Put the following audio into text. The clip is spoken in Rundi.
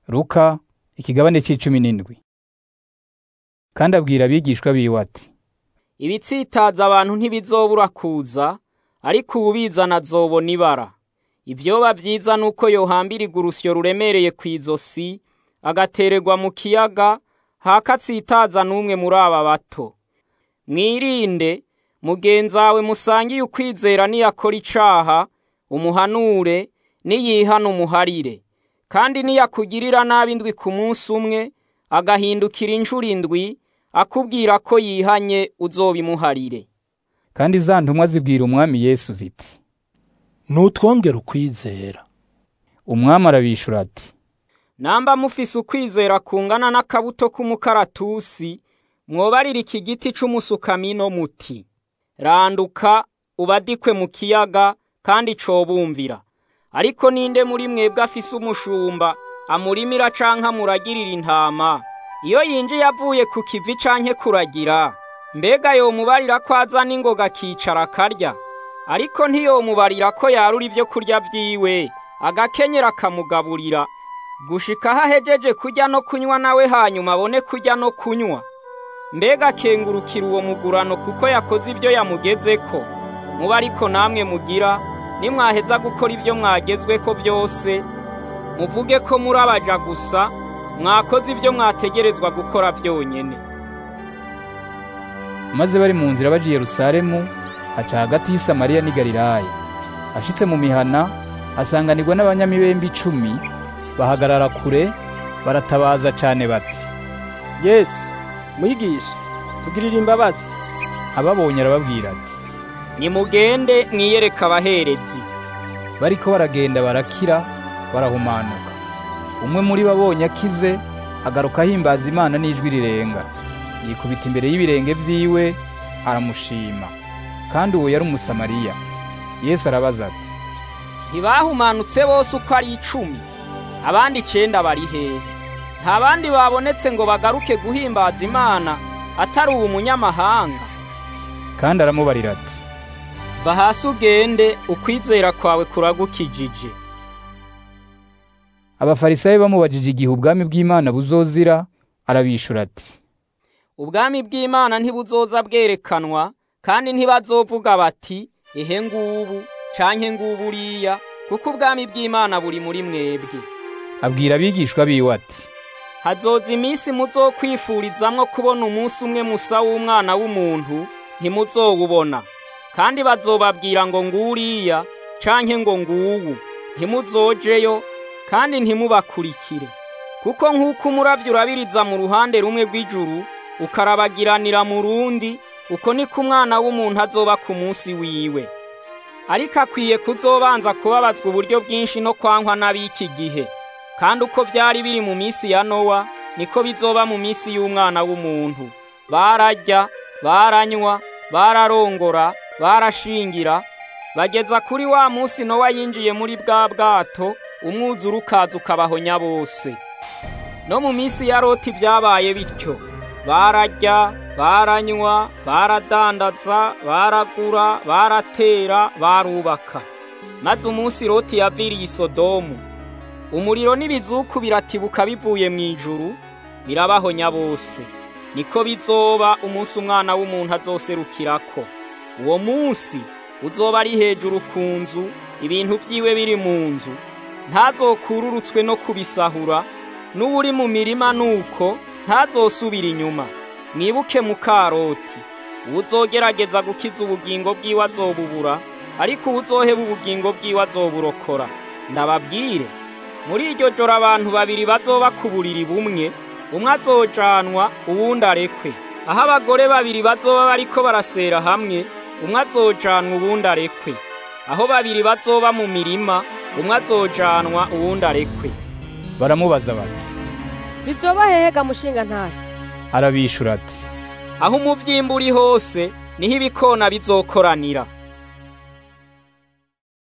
Luka ikigabane c'icumi n'indwi kandi abwira abigishwa biwe ati ibitsitaza abantu ntibizobura kuza ariko uwubizana azobona ibara ivyoba vyiza nuko yohambirwa urusyo ruremereye kw'izosi agatererwa mu kiyaga hakatsitaza n'umwe muri aba bato mwirinde mugenzawe musangiye ukwizera niyakora icaha umuhanure niyihana umuharire kandi niyakugirira nabi indwi ku munsi umwe agahindukira inshuro indwi akubwira ko yihanye uzobimuharire kandi za ntumwa zibwira umwami Yesu ziti nutwongere ukwizera umwami arabishura ati namba mufise ukwizera kungana n'akabuto k'umukaratusi mwobarira iki giti c'umusukamino muti randuka ubadikwe mu kiyaga kandi cobumvira ariko ninde muri mwebwe afise umushumba amurimira canke amuragirira intama iyo yinjiye avuye ku kivi canke kuragira mbega yomubarira ko azana ingoga akicara akarya ariko ntiyomubarira ko yarura ivyo kurya vyiwe agakenyera akamugaburira gushika aho ahejeje kurya no kunywa nawe hanyuma abone kurya no kunywa mbega akengurukira uwo mugurano kuko yakoze ibyo yamugezeko muba ariko namwe mugira nimwaheza gukora ibyo mwagezweko byose muvuge ko muri abaja gusa mwakoze ibyo mwategerezwa gukora byonyene maze bari mu nzira baje i Yerusalemu aca hagati y'i Samariya n'i Galilaya ashitse mu mihana asanganirwa n'abanyamibembe icumi bahagarara kure baratabaza cane bati yesu mwigisha tugirire imbabazi ababonye arababwira ati nimugende mwiyereke abaherezi bariko baragenda barakira barahumanuka umwe muri bo abonye akize agaruka ahimbaza imana n'ijwi rirenga yikubita imbere y'ibirenge vyiwe aramushima kandi uwo yari umusamariya yesu arabaza ati ntibahumanutse bose uko ari icumi abandi icenda bari hehe nta bandi babonetse ngo bagaruke guhimbaza imana atari uwo munyamahanga kandi aramubarira ati va hasi ugende ukwizera kwawe kuragukijije abafarisayo bamubajije igihe ubwami bw'imana buzozira arabishura ati ubwami bw'imana ntibuzoza bwerekanwa kandi ntibazovuga bati ehe ngubu canke ngubu uriya kuko ubwami bw'imana buri muri mwebwe abwira abigishwa biwe ati hazoza iminsi muzokwifurizamwo kubona umunsi umwe musa w'umwana w'umuntu ntimuzowubona kandi bazobabwira ngo nguriya canke ngo nguwu ntimuzojeyo kandi ntimubakurikire kuko nk'uko umuravyo urabiriza mu ruhande rumwe rw'ijuru ukarabagiranira mu rundi uko niko umwana w'umuntu azoba ku munsi wiwe ariko akwiye kuzobanza kubabazwa uburyo bwinshi no kwankwa n'ab'iki gihe kandi uko byari biri mu minsi ya nowa niko bizoba mu minsi y'umwana w'umuntu bararya baranywa bararongora barashingira bageza kuri wa munsi nowa yinjiye muri bwa bwato umwuzure ukaza ukabahonya bose no mu minsi ya loti byabaye bityo bararya baranywa baradandaza baragura baratera barubaka maze umunsi loti yaviriye isodomu umuriro n'ibizuku biratibuka bivuye mu ijuru birabahonya bose niko bizoba umunsi umwana w'umuntu azoserukirako uwo munsi uzoba ari hejuru ku nzu ibintu vyiwe biri mu nzu ntazokururutswe no kubisahura n'uwuri mu mirima nuko ntazosubira inyuma mwibuke mukaroti uwuzogerageza gukiza ubugingo bwiwe azobubura ariko uwuzoheba ubugingo bwiwe azoburokora ndababwire muri iryo joro abantu babiri bazoba ku buriri bumwe umwe azojanwa uwundi arekwe aho abagore babiri bazoba bariko barasera hamwe umwe azojanwa uwundi arekwe aho babiri bazoba mu mirima umwe azojanwa uwundi arekwe baramubaza bati bizoba hehega mushinga ntare arabishura ati aho umuvyimba uri hose niho ibikona bizokoranira